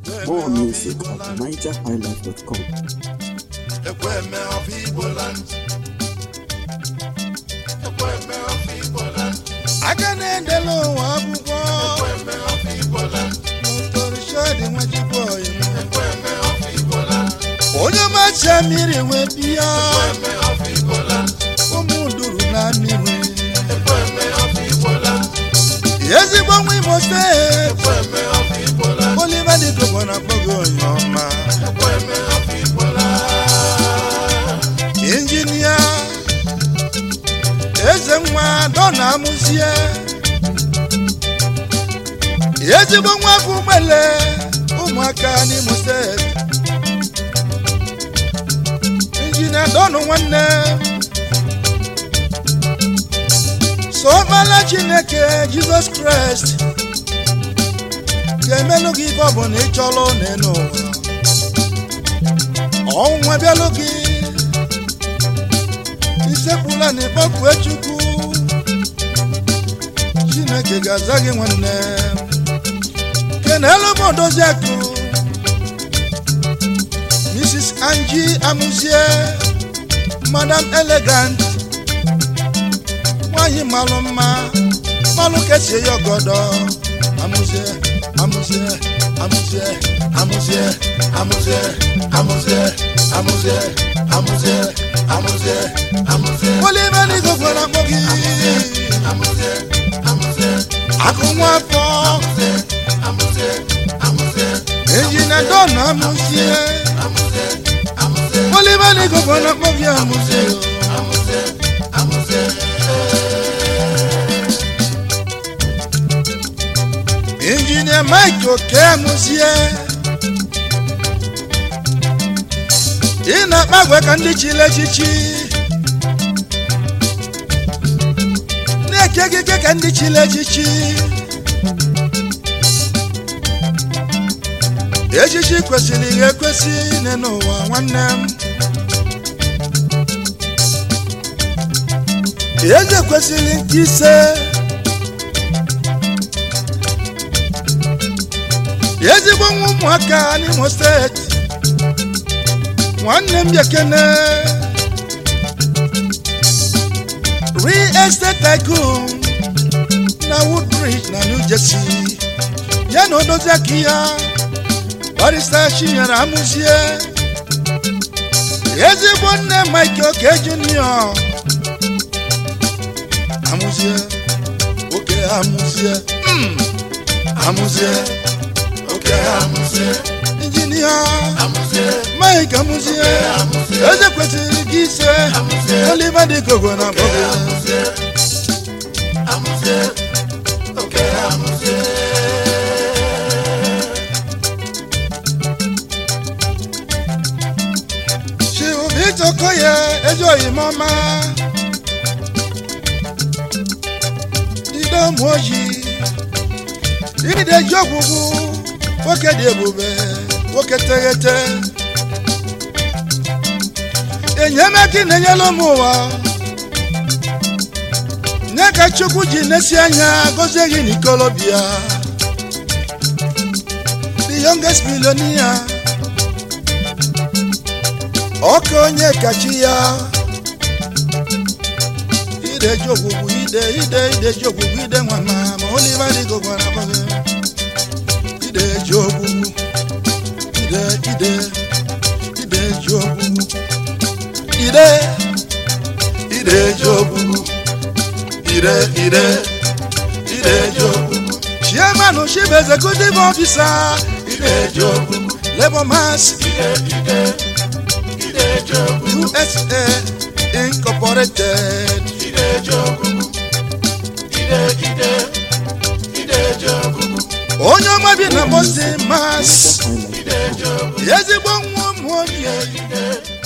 More music at nigerhighlife.com. Ekweme of Igbo land. Ekweme of Igbo land. aka na-edela ụwa akwụkwọ Ekweme of Igbo land. torishodi nwachukwu oyimo Ekweme of Igbo land. onye macha mmiri wee bịa Ekweme of Igbo land. ụmụ duru na mmiri Ekweme of Igbo land. ezigbo nwa imo steeti Ekweme of Igbo land. oliver dịkobo na akpọghị onye ọma Ekweme of Igbo land. injinia eze nwa dọna amụzie ezigbo nwa afọ ugbele ụmụaka n'imo steeti injinia dọnụ nwanne sọkpala chineke jizọs kraịst ga-emelụ gị ife ọbụla ị chọrọ n'elu ụwa ọnwụ abịalụ gị isekpula na ịkpọkue chukwu chineke ga-aza gị nwanne kenelu m odozi akụ mrs angie amuzie madam elegant nwanyị malụ mma malụ kesie ya ọgọdọ amuzie amuzie amuzie amuzie amuzie amuzie amuzie amuzie amuzie amuzie oliveri gofere akpọ gị Amuze, amuze, akụ nwa afọ amuze, amuze, amuze, ejina dọna amuzie amuze, amuze, oliveri gofere akpọ gị amuzie amuze, amuze. injinia mike oke amuzie ị na-akpa agwa ka ndị chiri echichi na-eke ekike ka ndị chiri echichi echichi kwesịrị ihe ekwesị ine n'ụwa nwanne m eze kwesịrị nke ise ezigbo nwa ụmụaka n'imo steeti nwanne m bekene real estate tycoon na woodbridge na new jersey ya na odozi aka ya barista chinyere amụzie ezigbo nne mike oke junior amụzie oke amụzie mm, amụzie Oke amuze, injinia amuze, mike amụzie eze kwesịrị gị ise oliver dịkogo na bọgụ amuze, amuze, oke amuze. chibubi toko ya ezi oyimọma ide ụmụ ojii ide ji ọgwụgwụ nwoke dị ebube nwoke teghete enyemaka ị na-enyela ụmụ ụwa nye ka chukwu ji nesi anya gozie gị n'ikolobịa the youngest millionaire ọka onye kachi ya ide ji ogwugwu ide ide ide ji ogwugwu ide nwa ma ma oliva dịgo gwara bọgị ide ji ogwugwu ide ide ide ji ogwugwu ide ide ji ogwugwu ide ide ide ji ogwugwu chairman chief executive officer ide ji ogwugwu labour mass Ide, ide, ide jogu, USA Incorporated. ide jogu, ide, ide, ide jogu, Onye ọma bi na Boston, Mass. nigerhighlife.com. ide jogu, Ezigbo nwa ụmụ onye. ide,